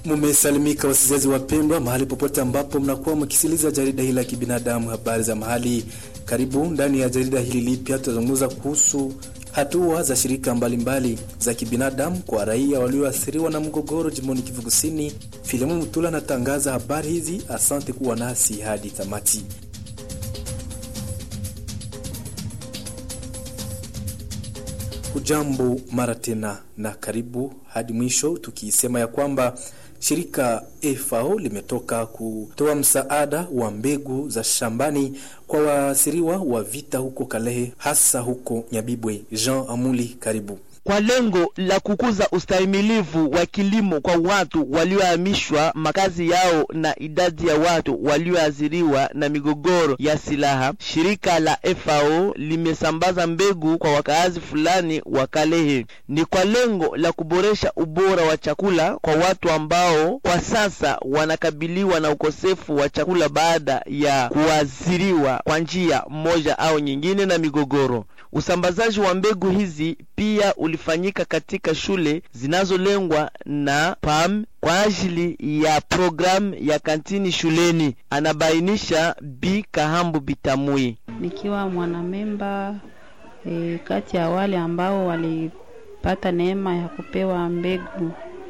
Mumesalimika wasikilizaji wapendwa, mahali popote ambapo mnakuwa mkisikiliza jarida hili la kibinadamu, habari za mahali. Karibu ndani ya jarida hili lipya, tutazungumza kuhusu hatua za shirika mbalimbali mbali za kibinadamu kwa raia walioathiriwa na mgogoro jimboni Kivu Kusini. Filimu Mutula anatangaza habari hizi. Asante kuwa nasi hadi tamati. Hujambo mara tena na karibu hadi mwisho, tukisema ya kwamba shirika FAO limetoka kutoa msaada wa mbegu za shambani kwa waasiriwa wa vita huko Kalehe, hasa huko Nyabibwe. Jean Amuli, karibu kwa lengo la kukuza ustahimilivu wa kilimo kwa watu waliohamishwa makazi yao na idadi ya watu walioathiriwa na migogoro ya silaha, shirika la FAO limesambaza mbegu kwa wakaazi fulani wa Kalehe. Ni kwa lengo la kuboresha ubora wa chakula kwa watu ambao kwa sasa wanakabiliwa na ukosefu wa chakula baada ya kuathiriwa kwa njia moja au nyingine na migogoro. Usambazaji wa mbegu hizi pia ulifanyika katika shule zinazolengwa na PAM kwa ajili ya programu ya kantini shuleni, anabainisha Bi Kahambu Bitamui. Nikiwa mwanamemba e, kati ya wale ambao walipata neema ya kupewa mbegu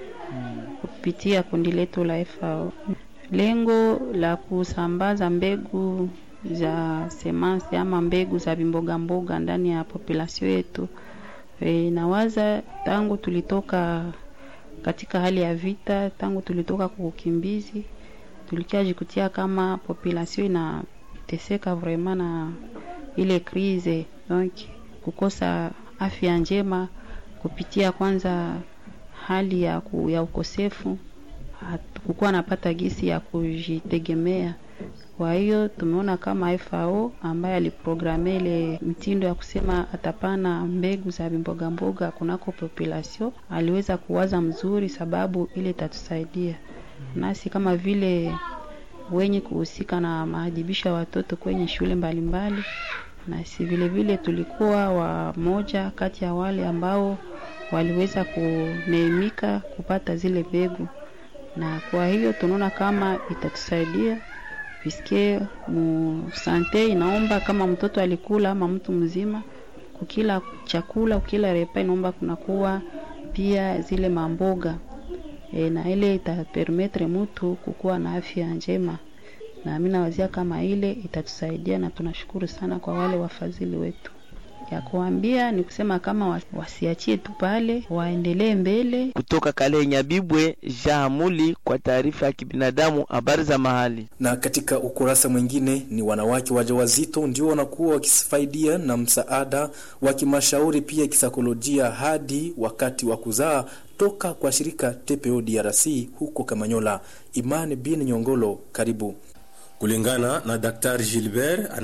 kupitia kundi letu la FAO. Lengo la kusambaza mbegu za semansi ama mbegu za vimboga mboga ndani ya populasio yetu. E, nawaza tangu tulitoka katika hali ya vita, tangu tulitoka kwa ukimbizi, tulikiajikutia kama populasio inateseka vraiment na ile krize, donc kukosa afya njema kupitia kwanza hali ya, ku, ya ukosefu, kukuwa napata gisi ya kujitegemea kwa hiyo tumeona kama FAO ambaye aliprograme ile mtindo ya kusema atapana mbegu za mboga mboga kunako population, aliweza kuwaza mzuri, sababu ile itatusaidia nasi kama vile wenye kuhusika na maadhibisho ya watoto kwenye shule mbalimbali mbali. Nasi vile vile tulikuwa wamoja kati ya wale ambao waliweza kuneemika kupata zile mbegu, na kwa hiyo tunaona kama itatusaidia piske mu sante inaomba kama mtoto alikula ama mtu mzima kukila chakula ukila repa inaomba kunakuwa pia zile mamboga e, na ile itapermetre mtu kukuwa na afya njema, na mimi nawazia kama ile itatusaidia, na tunashukuru sana kwa wale wafadhili wetu ya kuambia ni kusema kama wasiachie tu pale, waendelee mbele. Kutoka Kale Nyabibwe, Jahamuli kwa taarifa ya kibinadamu, habari za mahali. Na katika ukurasa mwingine ni wanawake wajawazito ndio wanakuwa wakifaidia na msaada wa kimashauri pia kisaikolojia hadi wakati wa kuzaa toka kwa shirika TPO DRC huko Kamanyola. Imani bin Nyongolo, karibu. Kulingana na Daktari Gilbert